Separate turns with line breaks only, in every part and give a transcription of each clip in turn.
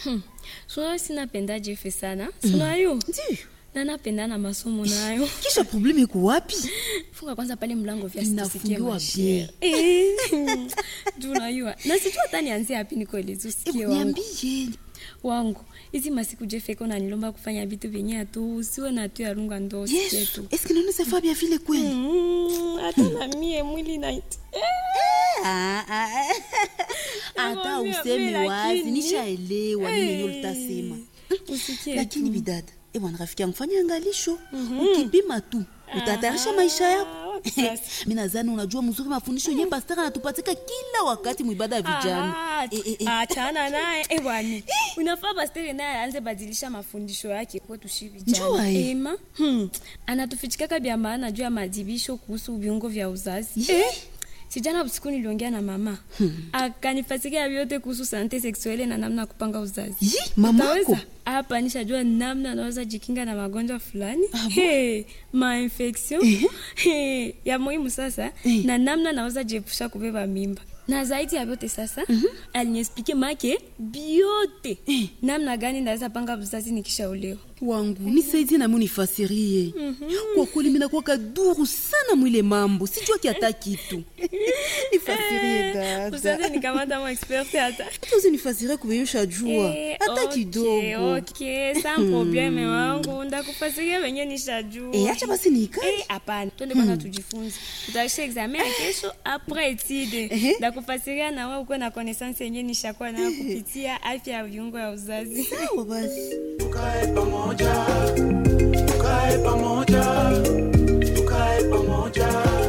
sunayo sinapenda jefe sana sunayo
Ndiyo.
na napenda na masomo nayo
Kisha probleme iko wapi?
funga kwanza pale mlango vya
Inafungiwa bien.
juu unajua na sijua hata nianzie hapi nikoelezi usikie
Hebu
wangu
niambie.
wangu hizi masiku jefeko nanilomba kufanya vitu vyenye atu usiwe na tu yarunga ndo usikie
Yesu.
tu
Est-ce que nous ne pas bien vile kweli?
Mm, hata na mie mwili na
Ah, ah, ah. Hata
Nakwambia,
useme
mimi
wazi,
lakini-
nishaelewa nini yenyewe ulitasema.
usikie
Lakini
tu.
bidada, eh bwana rafiki yangu fanya angalisho. Ukipima tu, utatayarisha maisha yako.
Ah, wapi sasa?
Mimi nadhani unajua mzuri mafundisho yenyewe pastor anatupatika kila wakati mwibada ya vijana.
Ah,
Eh, eh, eh.
achana naye eh, bwana unafaa pastere naye aanze badilisha mafundisho yake kwetu shi
Njua,
vijana
eh.
ema hmm. anatufichikaka vya maana juu ya madibisho kuhusu viungo vya uzazi
Ye.
sijana usiku niliongea na mama hmm. akanifasikia vyote kuhusu sante seksuele na namna ya kupanga uzazi
Yi, mamako.
Utaweza? hapa nishajua namna anaweza jikinga na magonjwa fulani hey, mainfection hey, ya muhimu sasa
Eh.
na namna naweza jiepusha kubeba mimba na zaidi ya vyote sasa mm-hmm. aliniespike make biote namna gani naweza panga uzazi nikishaolewa
wangu nisaidie nami unifasirie kwa kweli minakuwa kaduru sana mwile mambo sijua kiata kitu nifasirie
usaze
dada
nikamata mo expert hata
tuzi nifasirie kuveyusha jua
Eh,
hata
okay,
kidogo
okay, sans probleme wangu ndakufasiria venye nishajua
Eh, acha basi niikae
Eh, hapana twende kwanza tujifunze tutaisha examen ya kesho apres etide
Ehe.
ndakufasiria na wewe ukuwe na connaissance yenye nishakuwa nayo kupitia afya ya viungo ya uzazi
sawa basi
tukae pamoja tukae pamoja tukae pamoja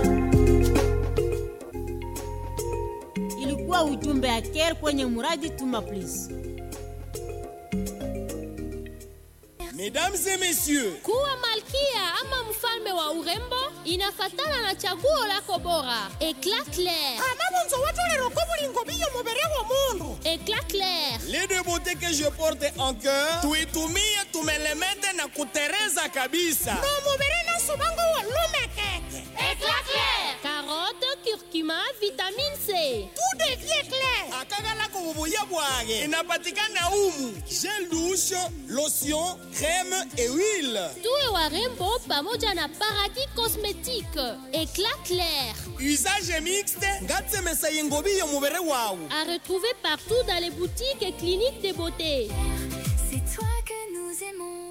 ilikuwa ujumbe ya care kwenye muradi tuma please
Mesdames et messieurs,
kuwa malkia ama mfalme wa urembo inafatana na chaguo lako bora eclat clair
anabonzo watolero ko bulingo biyo mubere wa mundu
eclat clair
les deux beautés que je porte en cœur, tuitumie tumelemete na kutereza kabisa.
no mubere naso bango wa lumekeke
eclat clair carotte curcuma vitamine c
tout devient clair
akagala kububuya bwage inapatikana umu gel douche lotion crème et huile
tuwe warembo pamoja na paradis cosmétique eclat clair
usage mixte ngatsemesa yengobiyo mubere wawu
à retrouver partout dans les boutiques et cliniques de beauté
C'est toi que nous aimons.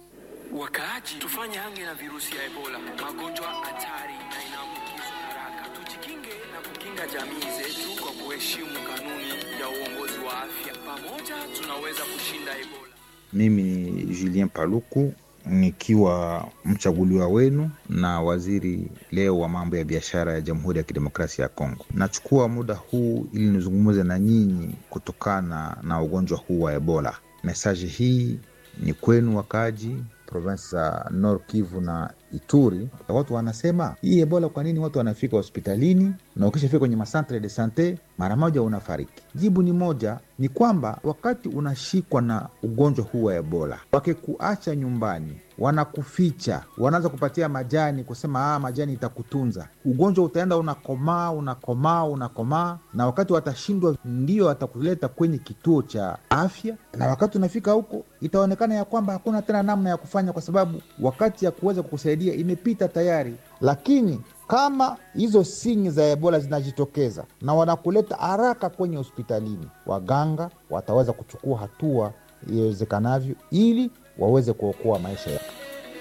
wakaaji tufanye hange na virusi ya ebola magonjwa hatari na inaambukizwa haraka tujikinge na kukinga jamii zetu kwa kuheshimu kanuni ya uongozi wa afya pamoja tunaweza kushinda ebola
Mimi ni Julien Paluku nikiwa mchaguliwa wenu na waziri leo wa mambo ya biashara ya Jamhuri ya Kidemokrasia ya Kongo. Nachukua muda huu ili nizungumze na nyinyi kutokana na ugonjwa huu wa Ebola. Mesaji hii ni kwenu wakaaji provinsi za Nord Kivu na Ituri. Watu wanasema hii Ebola, kwa nini watu wanafika hospitalini na ukishafika kwenye masantre de sante mara moja unafariki? Jibu ni moja, ni kwamba wakati unashikwa na ugonjwa huu wa Ebola, wakikuacha nyumbani wanakuficha, wanaanza kupatia majani, kusema ah, majani itakutunza. Ugonjwa utaenda unakomaa, unakomaa, unakomaa, na wakati watashindwa, ndio watakuleta kwenye kituo cha afya, na wakati unafika huko itaonekana ya kwamba hakuna tena namna ya kufanya, kwa sababu wakati ya kuweza kukusaidia imepita tayari. Lakini kama hizo sinyi za Ebola zinajitokeza na wanakuleta haraka kwenye hospitalini, waganga wataweza kuchukua hatua iwezekanavyo ili waweze kuokoa maisha yako.